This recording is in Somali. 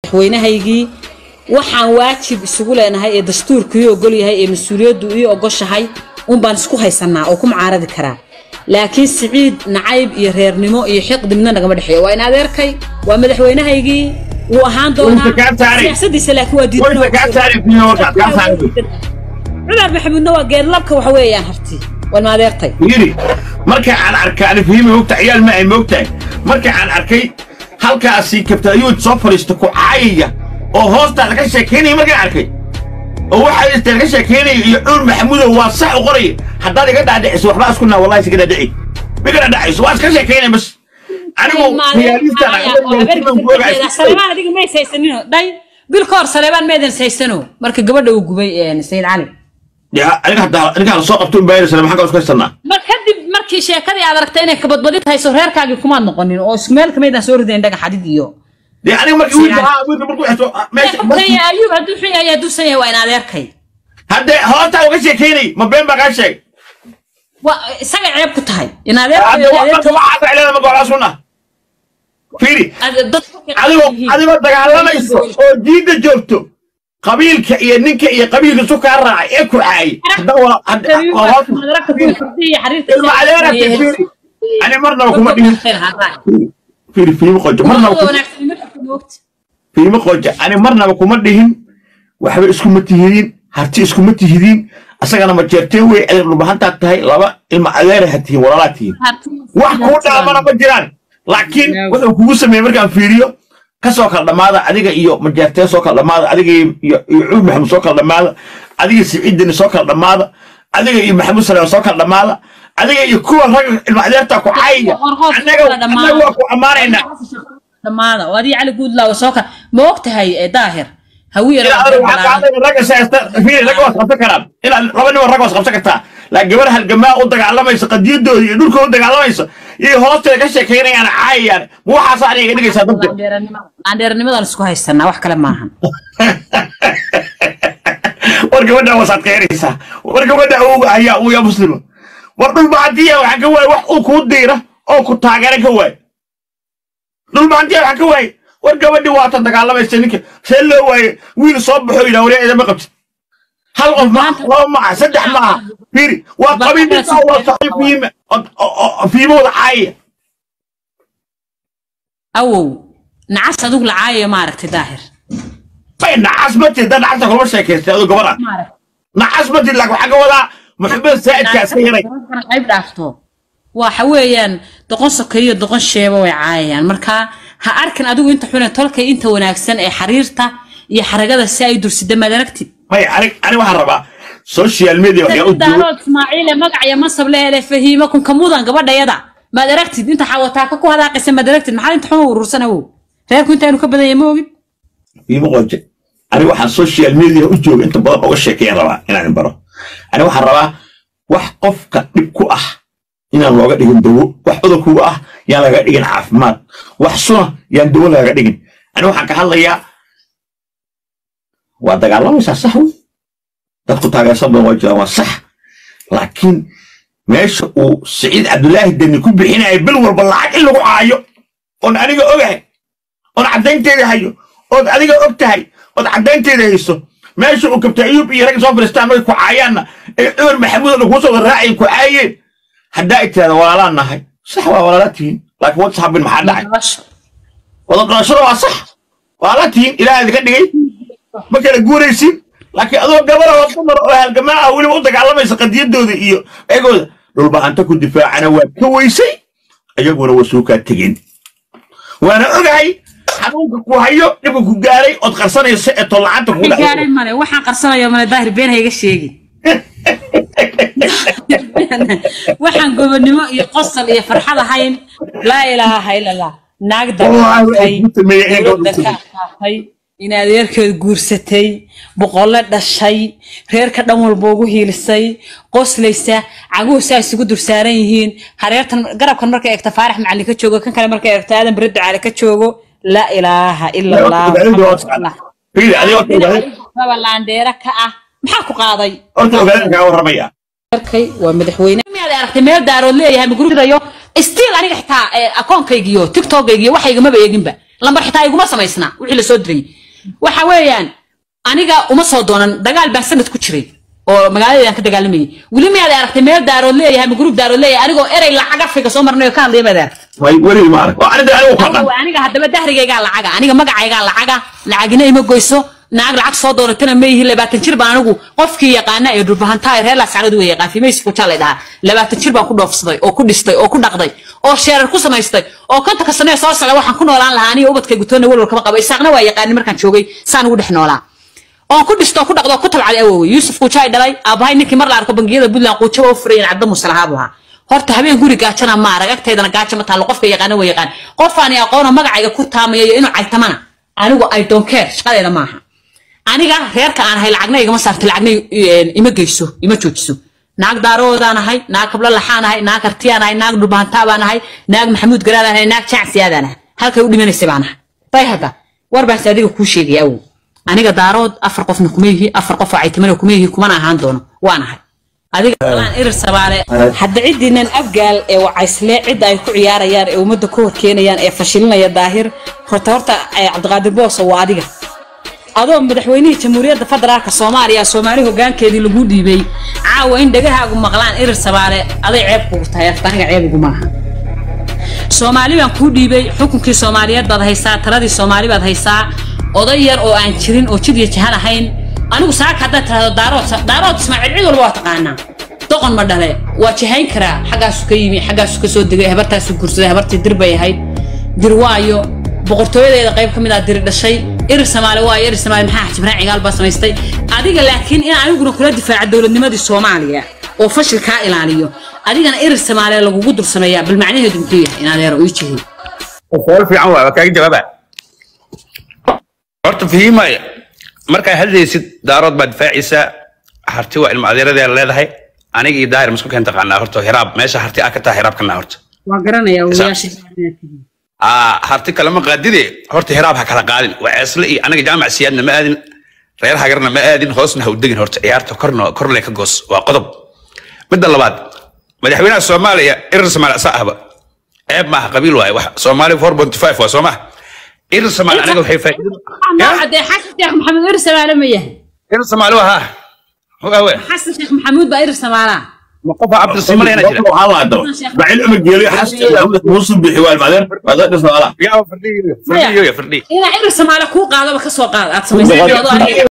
madaxweynahaygii waxaan waajib isugu leenahay ee dastuurku ii ogol yahay ee mas-uuliyaddu ii ogoshahay un baan isku haysanaa oo ku mucaaradi karaa laakiin siciid nacayb iyo reernimo iyo xiqdi midna nagama dhexeeyo waa in adeerkay waa madaxweynahaygii wuu ahaan doonaa Wayse kaa saaray. siyaasadiisa laakiin waa diidan Wayse kaa saaray fiyo warkaad kaa saaray. cumar maxamuudna waa geedlabka waxa weeyaan harti waa in adeertay yiri marka aan arkay ani fahimi mogta ciyaal ma ay mogtahay marka aan arkay halkaasi kabta ayuu soo fadhiista ku caayaya oo hoostaada ka sheekaynaya markaan arkay oo waxaa istaan ka sheekaynaya iyo cuur maxamudow waa sax u qoraya haddaad iga dhaadhiciso waxbaa isku naa wallahi iska dhaadhici ma iga dhaadhicayso waa iska sheekaynaya bas anigu khiyaalistaan saleebaan adiga ma haysanino dhay bil ka hor saleebaan meedan haysano marka gabadha uu gubay sayid cali aniga hadda aniga hala soo qabto unbaayna sala maxaan ka isku haysanaa mar kadib markii sheekadii aad aragtay inay kabadbadid hayso reerkaagii kumaad noqonin oo isku meel kamaydaan soo ridayn dhagax xadid iyo dee aniga markii wiilka ahaa wiilka markuu xeso meesha Kaya ayuub hadduu xun yahay hadduusan yahay waa in adeerkay haddee hoostaa uga sheekaynay ma been baa kaa sheeg waa isaga ceeb ku tahay in hadde marka waxaas ay leedahay marka waxaa sunna fiiri adigoo adigoo dagaalamayso oo diidda joogto qabiilka iyo ninka iyo qabiilka isu kaa raacay ee ku caayay hadda waa hadda waa hoos ilma adeera fiiri ani marnaba kuma dhihin fiiri fiimo qojo marnaba kuma fiimo qojo ani marnaba kuma dhihin waxba iskuma tihidiin harti iskuma tihidiin asagana ma jeerteen wey adeer dhubahantaad tahay laba ilma adeera ha tihiin walaalaa tihiin wax kuu dhaamana ma jiraan laakiin wuxuu kugu sameeyey markaan fiiriyo kasoo kala dhammaada adiga iyo majeerteen soo kala dhammaada adiga iyo iyo cuud maxamuud soo kala dhammaada adiga siciidini soo kala dhammaada adiga iyo maxamuud salaam soo kala dhammaada adiga iyo kuwa ragga ilma adeerta ku caayaya annaga annaga waa ku ammaanaynaa dhammaada oo adii cali guudlaawa soo ka ma og tahay eh, daahir hawiya ilaa adiga waxaa ka hadlaya ragga saysta fiiri ragga waad qabsan karaan ilaa laba nin oo ragga waad qabsan kartaa laakiin gabar halgamaa u dagaalamaysa qadiyadooda iyo dhulkooda u dagaalamaysa iyo hoosteeda ka sheekaynayaan caayayaan ma waxaasa aniga iga dhigaysaa dadka aandheernimadan isku haysanaa wax kale maahan war gabadha wasaad qeyraysaa war gabadha uga ayaa uya muslima war dhulbahantiya waxaan ka waayay wax uu kuu diira oo ku taageera ka waay dhulbahantiya waxaan ka waayay war gabadhi waata dagaalamaysa ninka see loo waaye wiil soo baxo yidhaa waree idama qabtid hal qof ma laba maaha saddex maaha fiiri waa qabiil ninka waa saxiib fiime fiimooda caayaya awow nacas adigu lacaayo maaragtay daahir bay nacas ma tid dad nacasta kulama sheekaystay adoo gabadha nacas ma tid laakiin waxaan ka wadaa maxamed saa'idkaa iska yaray qayb dhaafto waxa weeyaan doqon sokeeyo doqon sheeba way caayayaan marka ha arkin adigu inta xune tolkay inta wanaagsan ee xariirta iyo xaragada si ay dursida maad aragtid may ani ani waxaan rabaa social media waxyaa u duwan daarood ismaaciile magac iyo mansab le hele fahiimo kunka mudan gabadhayada maad aragtid inta xawataaka ku hadaaqaysa maad aragtid maxaa inta xuma urursan awow reerku intaanu ka badan yahay ma ogid iima qoje ani waxaan social media u jooga inta badan uga sheekeeyaan rabaa inaan baro ani waxaan rabaa wax qofka dhib ku ah inaan looga dhigin dawo wax cudur kuga ah yaan laga dhigin caafimaad wax suna yaan dawo lagaga dhigin ani waxaan ka hadlayaa waa dagaalamaysaa sax wey dadku taageersan badan waa jiraan waa sax laakiin meesha uu siciid cabdulaahi deni ku bixinaya bil walba lacag in lagu caayo oon aniga ogahay oon caddaynteeda hayo ood adiga og tahay ood caddaynteeda hayso meesha uu kabta ayuub iyo ragga soo fadhiistaan markay ku caayaanna ee cumar maxamuud oo dhan kuu soo wada raacayeen ku caayeen haddaa ay tirahda walaalaan nahay sax waa walaalaa tihiin laakiin wad saxabin maxaa dhacay wada dhalashada waa sax walaalaa tihiin ilaah idinka dhigay ma kala guuraysin laakiin adoo gabara oo dumar oo halgamaa ah weliba u dagaalamaysa qadiyadooda iyo eegooda dhulbahanta ku difaacana waa ka weysay iyaguna waa soo kaa tegeen waana ogahay xanuunka ku hayo dhibka ku gaaray ood qarsanaysa ee tollacanta kugu gaaray dhacdo male waxaan qarsanaya male daahir been hayga sheegi waxaan gobonimo iyo qosol iyo farxad ahayn laa ilaaha ila allah naag Wallaahi dabatay waxay ku sameeyeen in dowladda gabadhu ka adkaatay in adeerkeed guursatay boqolle dhashay reerka dhan walba ugu hiilisay qoslaysa caguhu saa isugu dursaaran yihiin hareertan garabkan markay eegta faarax macalin ka joogo kan kale markay eegto aadan bere ducaale ka joogo laa ilaaha ila allah fiiri adiga horta ogaadeen raba laandheera ka ah maxaa ku qaaday horta ogaadeen kaa warramaya arkay waa madaxweyne miyaad aragtay meel daarood leeyahay magrudayo stiil aniga xitaa akoonkaygiyo tiktokaygiyo waxaygamaba eeginba lambar xitaa iguma samaysna wixii lasoo diray waxa weeyaan aniga uma soo doonan dagaal baan sanad ku jiray oo magaaladeedan ka dagaalamayay weli miyaad aragtay meel daarood leeyahay ama gruub daarood leeyahay anigoo erey lacag afrika soo marnay oo ka hadlaya baad aragtay way weli ma arag oo aniga anigu kordhan Aniga- aniga haddaba dahrigaygaa lacaga aniga magacaygaa lacaga lacagina ima goyso naag lacag soo doonatana ma yihi labaatan jir baan anigu qofkii yaqaana ee dhulbahantaa reer laascaradu way yaqaan fimays kujaa lay dhahaa labaatan jir baan ku dhoofsaday oo ku dhistay oo ku dhaqday oo sheerar ku samaystay oo kontonka sano ee soo socda waxaan ku noolaan lahaa aniga ubadkay gutoona walwal kama qaba isaaqna waa yaqaanin markaan joogay saan ugu dhex noolaa oon ku dhisto ku dhaqdo ku tabcaday awowey yuusuf kuujaay dhalay aabahay ninkii mar la arko bangiyada puntland quujaba u furayen cadda musalahaabu ahaa horta habeen guri gaajana ma arag agteedana gaajo ma taalo qofka yaqaana waa yaqaan qofaani aqoona magacayga ku taamaya iyo inuu caytamana anigu i don't care shaqadeeda maaha aniga reerka aan ahay lacagna igama saarto lacagna i- ima geyso ima joojiso naag daaroodaan ahay naag kablo laxaan ahay naag artiyaan ahay naag dhulbahantaa baan ahay naag maxamuud garaadaan ahay naag jacsiyaadaan ahay halkay u dhimanaysay baan ahay bay hadda war baas adiga kuu sheegaya awow aniga daarood afar qofna kuma yihi afar qof oo caytamana kuma yihi kumana ahaan doono waan ahay adiga alaan irir sabaale hadda ciddiinan afgaal ee wacaysle cidda ay ku ciyaarayaan ee ummadda ku horkeenayaan ee fashilinaya daahir horta horta eh, cabdiqaadir booso waa adiga adoo madaxweynihii jamhuuriyadda federaalka soomaaliya soomaali hogaankeedii lagu dhiibay caawa in dhegahaagu maqlaan irir sabaale aday ceeb kugu tahay afka aniga ceeb iguma aha soomaali baan kuu dhiibay xukunkii soomaaliyeed baad haysaa taladii soomaali baad haysaa oday yar oo aan jirin oo jid iyo jahan ahayn anigu saaka haddaad tirahdo daarood daarood ismaaciil cid walba waa taqaanaa doqon ma dhale waa jahayn karaa xaggaasu ka yimi xaggaasu ka soo degay habartaasu guursaday habartii dir bay ahayd dir waayo boqortooyadeeda qayb ka mid ah diri dhashay irir samaale waayo irir samaale maxaa jibraan cigaal baa samaystay adiga laakiin in aniguna kula difaaca dowladnimadii soomaaliya oo fashil kaa ilaaliyo adigana irir samaale lagugu dul sameeyaa bal macnaheedu muxuu yahay in adeero ii jihiy su'aal fiican waa kaaga jawaaba horta fahimaya markaa hadlaysid daarood baa difaacaysa harti waa ilma adeeradeeda leedahay aniga iyo daahir masku keen taqaanaa horta hiraab meesha harti aa ka taha hiraab kana horta waa garanaya odayaasha. aa harti kalama qaadide horta hiraab ha kala qaadin waa ceesle iyo aniga jaamac siyaadna ma aadin reer hagarna ma aadin hoosna ha u degin horta ciyaarta korna korle ka goos waa qodob midda labaad madaxweynaha soomaaliya irir soomaali asa ahba ceeb maaha qabiil waaye wax soomaali 4.5 waa soo maha irir soomaali aniga waxay faa'iido cadee xasan sheekh maxamuud irir samaale ma yahay irir soomaali waa haa waawe xasan sheekh maxamuud baa irir samaalaa ma qofa cabdi soomaali yana jira waxaa la hadaba bacil uma geeliyo xaska muusul bixi waa ilmaadeen waa dad dhismaala yaa fardhiyo fardhiyo ya fardhiyo inaa irir samaale kuu qaadaba ka soo qaad aad samaysay